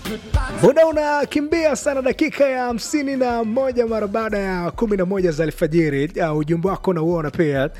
Muda unakimbia sana, dakika ya hamsini na moja mara baada ya kumi na moja za alfajiri. Uh, ujumbe wako nauona pia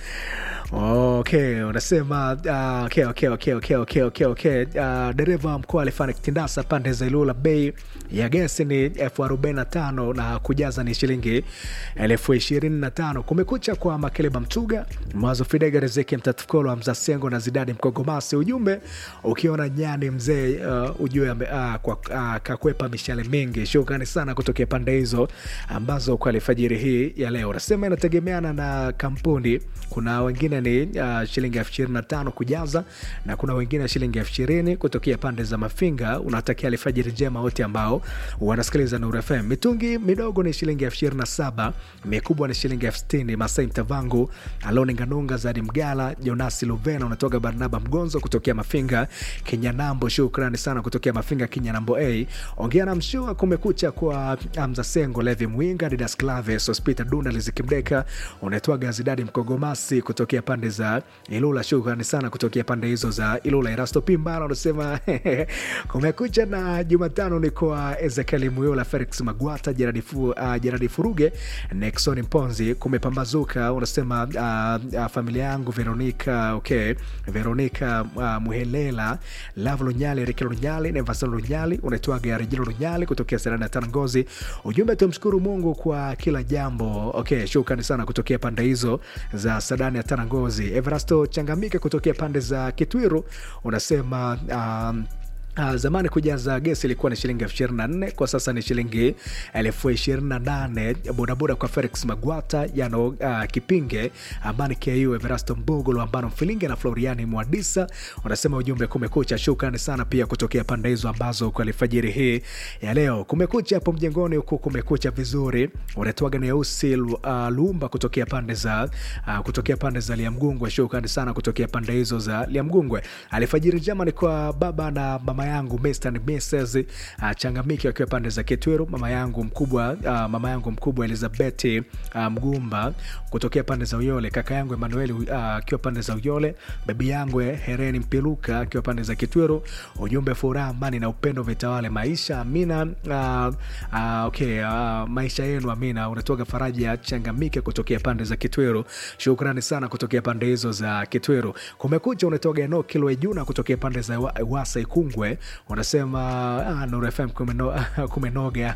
Okay, unasema uh, okay, okay, okay, okay, okay, okay, okay. Uh, dereva mkoa alifanya kitindasa pande za Ilula, bei ya gesi ni elfu arobaini na tano na kujaza ni shilingi elfu ishirini na tano. Kumekucha kwa Makeleba Mtuga, Mwazo Fidega, Rizeki Mtatukolo, Hamza Sengo na Zidadi Mkogomasi. Ujumbe ukiona nyani mzee uh, ujue uh, kwa uh, kakwepa mishale mingi. Shukrani sana kutokea pande hizo ambazo kwa alfajiri hii ya leo, nasema inategemeana na kampuni. Kuna wengine ni uh, shilingi elfu ishirini na tano kujaza na kuna wengine shilingi elfu ishirini kutokea pande za Mafinga. Unatakia alfajiri njema wote ambao wanasikiliza Nuru FM. Mitungi midogo ni shilingi elfu ishirini na saba mikubwa ni shilingi elfu sitini Masai Mtavangu, Aloni Nganunga, Zadi Mgala, Jonasi Luvena, unatoka Barnaba Mgonzo kutokea Mafinga Kinyanambo. Shukrani sana kutokea Mafinga Kinyanambo a ongea na mshua. Kumekucha kwa Amza Sengo, Levi Mwinga, Didas Claves, Hospita Dunda, Lizikimdeka, unaitwa Gazidadi Mkogomasi kutokea pande za Ilula. Shukrani sana kutokea pande hizo za Ilula. Erasto Pimbala unasema kumekucha na Jumatano ni kwa Ezekieli Muyola, Felix Magwata, Jeradi fu, uh, Jeradi Furuge, Nexon Mponzi. Kumepambazuka unasema uh, uh, familia yangu Veronica, okay, Veronica uh, Muhelela, Love Lunyali, Riki Lunyali, Nevason Lunyali, unaitwaga Rejilo Lunyali kutokea Serena ya Tanangozi. Ujumbe tumshukuru Mungu kwa kila jambo. Okay, shukrani sana kutokea pande hizo za Sadani ya Tanangozi. Everasto Changamike kutokea pande za Kitwiru unasema um, Uh, zamani kujaza gesi ilikuwa ni shilingi elfu ishirini na nne kwa sasa ni shilingi elfu ishirini na nane bodaboda kwa Felix Magwata yano uh, Kipinge Amani Ku Everasto Mbugu Lwambano Mfilinge na Floriani Mwadisa unasema ujumbe kumekucha. Shukrani sana pia kutokea pande hizo ambazo kwa alfajiri hii ya leo kumekucha hapo mjengoni huku kumekucha vizuri. Unatoaga Neusi uh, Lumba kutokea pande za uh, kutokea pande za Liamgungwe. Shukrani sana kutokea pande hizo za Liamgungwe. Alfajiri njema ni kwa baba na mama yangu Mr. and Mrs. uh, Changamiki akiwa pande za Kitweru, mama yangu mkubwa uh, mama yangu mkubwa Elizabeth uh, Mgumba kutokea pande za Uyole, kaka yangu Emmanuel akiwa uh, pande za Uyole, bibi yangu Hereni Mpiluka akiwa pande za Kitweru. Ujumbe furaha, amani na upendo vitawale maisha. Amina. Uh, uh, okay, uh, maisha yenu amina. Unatoka Faraja Changamike kutokea pande za Kitweru. Shukrani sana kutokea pande hizo za Kitweru. Kumekucha, unatoka Eno Kilwe Juna kutokea pande za Wasa Ikungwe unasema ah, Nuru FM kumeno, kumenoga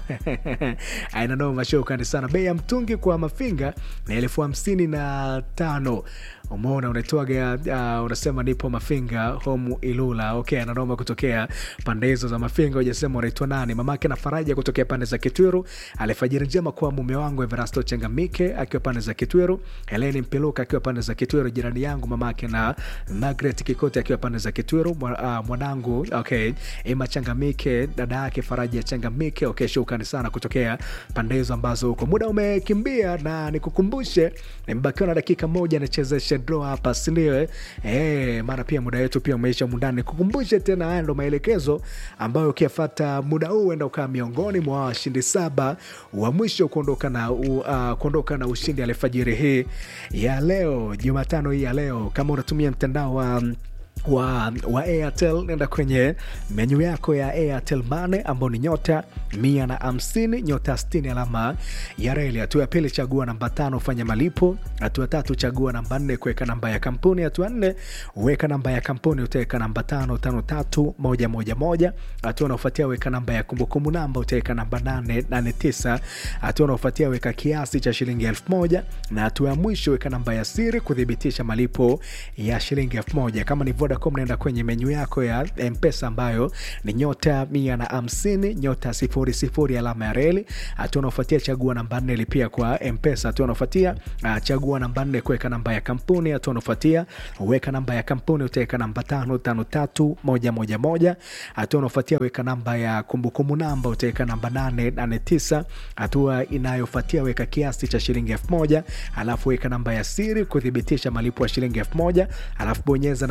ainanoma. Shukrani sana. Bei ya mtungi kwa mafinga ni elfu hamsini na tano. Umeona, unaitwaga uh, unasema nipo Mafinga home Ilula. Okay, ananoma kutokea pande hizo za Mafinga. Ujasema unaitwa nani? Mamake na Faraja kutokea pande za Kitwiru. Alfajiri njema kwa mume wangu Everasto Changamike akiwa pande za Kitwiru, Heleni Mpiluka akiwa pande za Kitwiru, jirani yangu mamake na Margaret Kikote akiwa pande za Kitwiru, uh, mwanangu okay, Emma Changamike, dada yake Faraja Changamike. Okay, shukrani sana kutokea pande hizo ambazo huko. Muda umekimbia na nikukumbushe, nimebakiwa na dakika moja nichezeshe draw hapa, si ndio? Eh, maana pia muda wetu pia umeisha mundani. Nikukumbushe tena, haya ndo maelekezo ambayo ukiyafuata muda huu uenda ukaa miongoni mwa washindi saba wa mwisho kuondoka na, uh, kuondoka na ushindi alfajiri hii ya leo, Jumatano hii ya leo. Kama unatumia mtandao wa um, wa, wa Airtel nenda kwenye menyu yako ya Airtel Money ambao ni nyota mia na hamsini nyota sitini alama ya reli. Hatua ya pili chagua namba tano fanya malipo. Hatua tatu chagua namba nne kuweka namba ya kampuni. Hatua nne weka namba ya kampuni, utaweka namba tano tano tatu moja moja moja. Hatua unaofuatia weka namba ya kumbukumbu namba, utaweka namba nane nane tisa. Hatua unaofuatia weka kiasi cha shilingi elfu moja na hatua ya mwisho weka namba ya siri kuthibitisha malipo ya shilingi elfu moja. Kama ni Vodacom naenda kwenye menyu yako ya Mpesa ambayo ni nyota mia na hamsini nyota sifuri sifuri alama ya reli. Hatua unaofuatia chagua namba nne lipia kwa Mpesa. Hatua unaofuatia uh, chagua namba nne kuweka namba ya kampuni. Hatua unaofuatia weka namba ya kampuni utaweka namba tano tano tatu moja moja moja. Hatua unaofuatia weka namba ya kumbukumbu namba utaweka namba nane nane tisa. Hatua inayofuatia weka kiasi cha shilingi elfu moja alafu weka namba ya siri kuthibitisha malipo ya shilingi elfu moja alafu bonyeza namba moja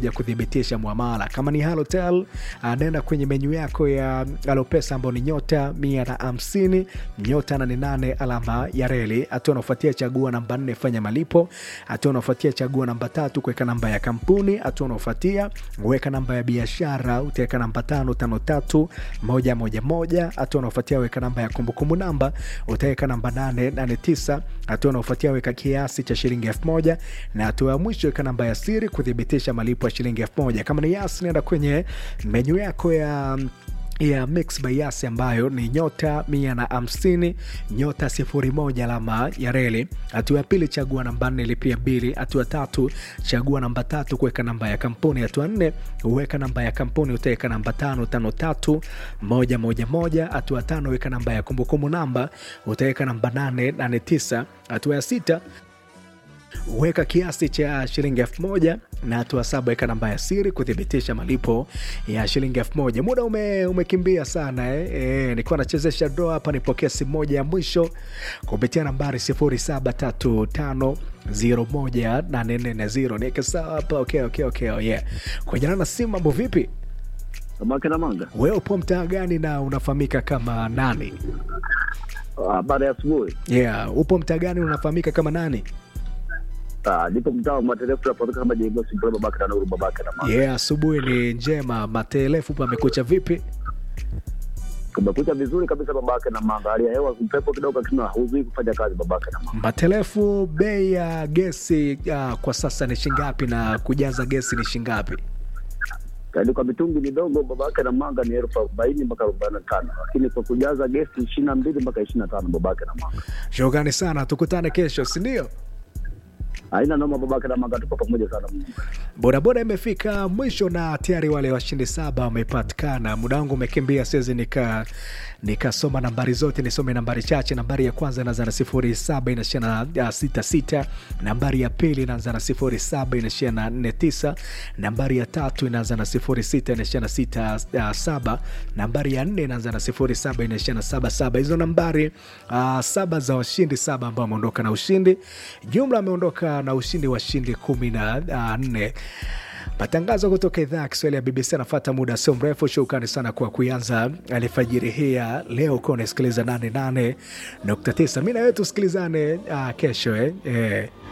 moja kuthibitisha mwamala. Kama ni Halotel, uh, nenda kwenye menyu yako ya Alopesa ambao ni nyota mia na hamsini nyota nane nane alama ya reli. Hatua unaofuatia chagua namba nne fanya malipo. Hatua unaofuatia chagua namba tatu kuweka namba ya kampuni. Hatua unaofuatia weka namba ya biashara, utaweka namba tano tano tatu moja moja moja. Hatua unaofuatia weka namba ya kumbukumbu namba, utaweka namba nane nane tisa. Hatua unaofuatia weka kiasi cha shilingi elfu moja na hatua ya mwisho weka namba ya siri kuthibitisha malipo ya shilingi elfu moja. Kama ni Yas, nenda kwenye menyu yako ya ya Mix by Yas ambayo ni nyota mia na hamsini nyota sifuri moja alama ya reli. Hatua ya pili chagua namba nne lipia bili. Hatua tatu chagua namba tatu kuweka namba ya kampuni. Hatua nne uweka namba ya kampuni, utaweka namba tano tano tatu moja moja moja. Hatua tano weka namba ya kumbukumbu namba, utaweka namba nane nane tisa. Hatua ya sita weka kiasi cha shilingi elfu moja na hatua saba weka namba ya siri kuthibitisha malipo ya shilingi elfu moja Muda ume, umekimbia sana eh. E, nilikuwa nachezesha doa hapa, nipokea simu moja ya mwisho kupitia nambari 0735018440 niweke sawa hapa. Okay, okay, okay, oh yeah. Kwenye nana simu, mambo vipi? Samaki na manga. Wewe upo mtaa gani na unafahamika kama nani? Ah, Baada ya asubuhi. Yeah, upo mtaa gani unafahamika kama nani? Ah, Nipo mtaa wa Matelefu tunapatika kama Jengo Simpole babake na Nuru babake na manga. Yeah, asubuhi ni njema. Matelefu pamekucha vipi? Kumekucha vizuri kabisa babake na manga. Hali ya hewa upepo kidogo lakini huzui kufanya kazi babake na manga. Matelefu, bei ya gesi uh, kwa sasa ni shingapi na kujaza gesi ni shingapi? Yaani kwa mitungi midogo babake na manga ni elfu arobaini mpaka arobaini na tano lakini kwa kujaza gesi ishirini na mbili mpaka ishirini na tano babake na manga. Shukrani sana, tukutane kesho, si ndio? Haina noma babake na manga, tuko pamoja sana Mungu. Bodaboda imefika mwisho na tayari wale washindi saba wamepatikana. Muda wangu umekimbia, siwezi nika nikasoma nambari zote, nisome nambari chache. Nambari ya kwanza inaanza na sifuri saba inaishia na sita sita. Nambari ya pili inaanza na sifuri saba inaishia na nne tisa. Nambari ya tatu inaanza na sifuri sita inaishia na sita uh, saba. Nambari ya nne inaanza na sifuri saba inaishia na saba saba. Hizo nambari uh, saba za washindi saba ambao wameondoka na ushindi, jumla ameondoka na ushindi wa shindi kumi na uh, nne. Matangazo kutoka idhaa ya Kiswahili ya BBC anafata muda sio mrefu. Shukrani sana kwa kuanza alfajiri hii ya leo, ukiwa unasikiliza 88.9. Mi na wewe tusikilizane uh, kesho eh? Eh.